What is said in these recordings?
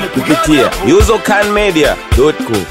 kupitia usercanmedia.com.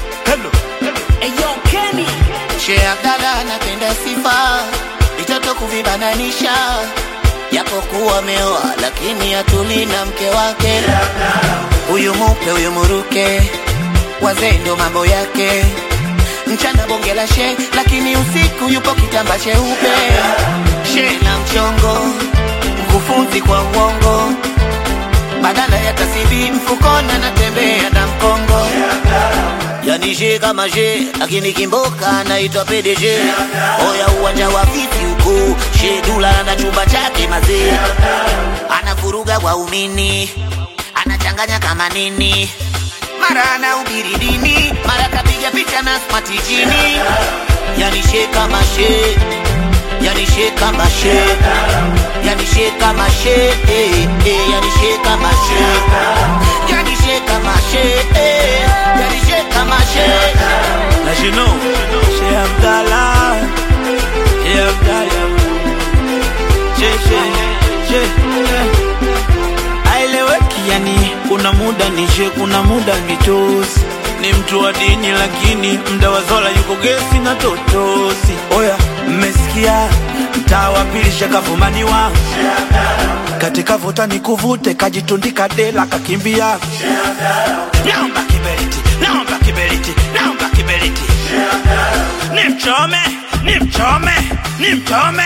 Sheikh Abdalla anapenda sifa, vitoto kuvibananisha, japokuwa ameoa lakini atuli na mke wake. Huyu mupe huyu muruke, wazee ndo mambo yake. Mchana bonge la she, lakini usiku yupo kitamba cheupe. She na mchongo, mkufunzi kwa uongo, badala ya tasibi mfukoni anatembea na mkongo yani she kama she lakini kimboka naitwa PDG oya uwanja wa vipi huko she dula na chumba chake mazee anavuruga waumini anachanganya kama nini mara anahubiri dini mara kapiga picha na smart jini yani she kama she yani she kama she yani she kama she eh, eh, yani she kama she yani she kama she eh, yani she kama she As you know, Sheikh Abdallah, Sheikh Abdallah, Sheikh, Sheikh, Sheikh. Aeleweki yani, kuna muda ni Sheikh, kuna muda ni tosi. Ni mtu wa dini lakini mda wa zola yuko gesi na totosi. Oya, mmesikia mtaa wa pili shakavumaniwa katika vuta ni kuvute, kajitundika dela kakimbia. Naomba kiberiti, naomba kiberiti, naomba kiberiti. Nimchome, nimchome, nimchome.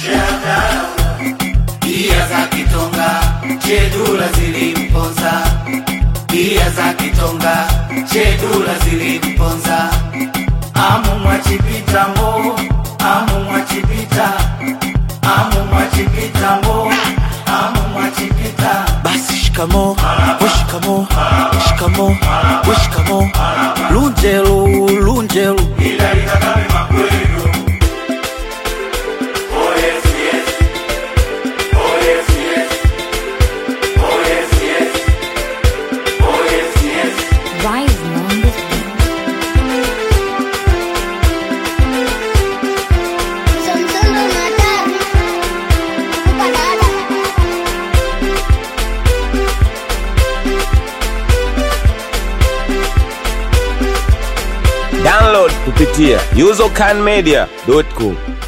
Bia za kitonga chedula zilimponza, bia za kitonga chedula zilimponza. Amu mwachipita mo, amu mwachipita, amu mwachipita mo, amu mwachipita. Basi shikamo, we shikamo, shikamo, we shikamo. Lunjelu, lunjelu. Rising on this beat. Somsolo natari kupadada Download kupitia usercanmedia.com.